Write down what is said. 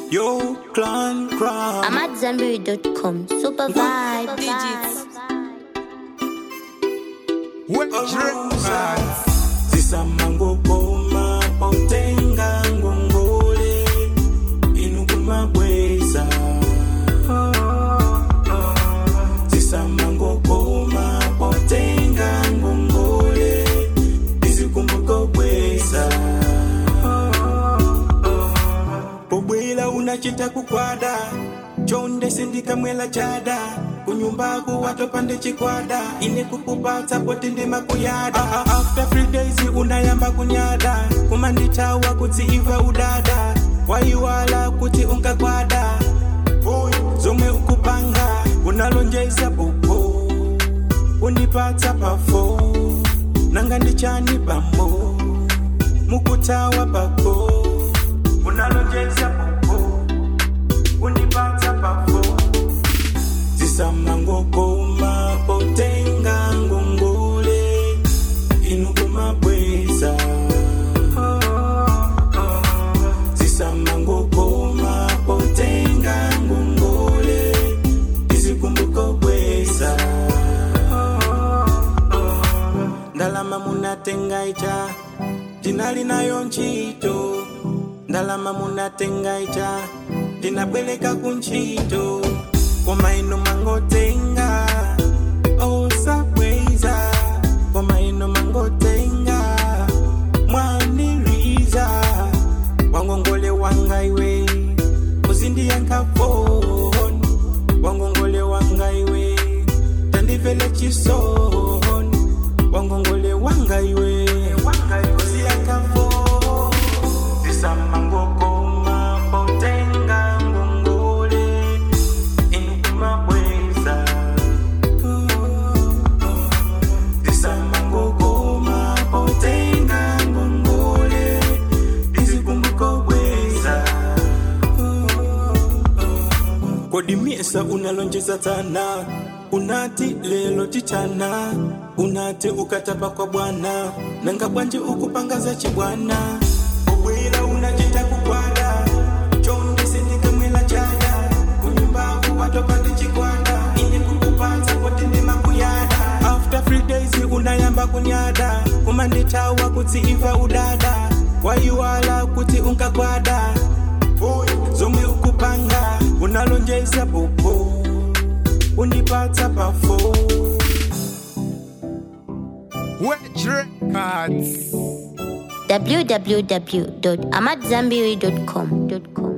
Yo, clan crowd. I'm at Zambiri.com. Super vibe. Digits. zisamango koma potenga ngongole inukumabweza zisamango koma potenga ngongole izikumbuko bweza pobwela unachita kukwada chonde sindikamwela chada kunyumbaku watopande chikwada ine kukupatsa poti ndimakuyada Ah, ah, after three days unayamba kunyada kumanditawa kuti iva udada waiwala kuti unkakwada Boy, zomwe ukupanga unalonjeza popo unipatsa pafo nanga ndichani pambo mukutawa pako unalonjeza popo unipatsa pafo zisamangokoma potenga ngongole inukumabweza zisamangokoma potenga ngongole izikumbuko bweza ndalama munatenga icha tinali nayo ntchito ndalama munatenga icha tinabweleka kuntchito koma ino mangotenga osabweza koma ino mangotenga mwaniriza wangongole wanga iwe uzindiyankafoni wangongole wanga iwe tandivele chisoni wangongole wanga iwe uziyankafoni zisamangokoma potenga ngongole inukumabweza zisamangokoma potenga ngongole izikumbuko bweza kodi miesa unalonjeza tana unati lelo tichana unati ukatapa kwa bwana nanga bwanje ukupangaza chibwana obwera unachita kukwada chonde sindikamwela chada kunyumbaku watopande chikwada ine kukupatsa kuti ndimakuyada after three days unayamba kunyada kumanditawa kuti iva udada waiwala kuti unkakwada Boy, zomwe ukupanga unalonjeza popo unipatsa pafo Wedge Records. www.amatzambiri.com.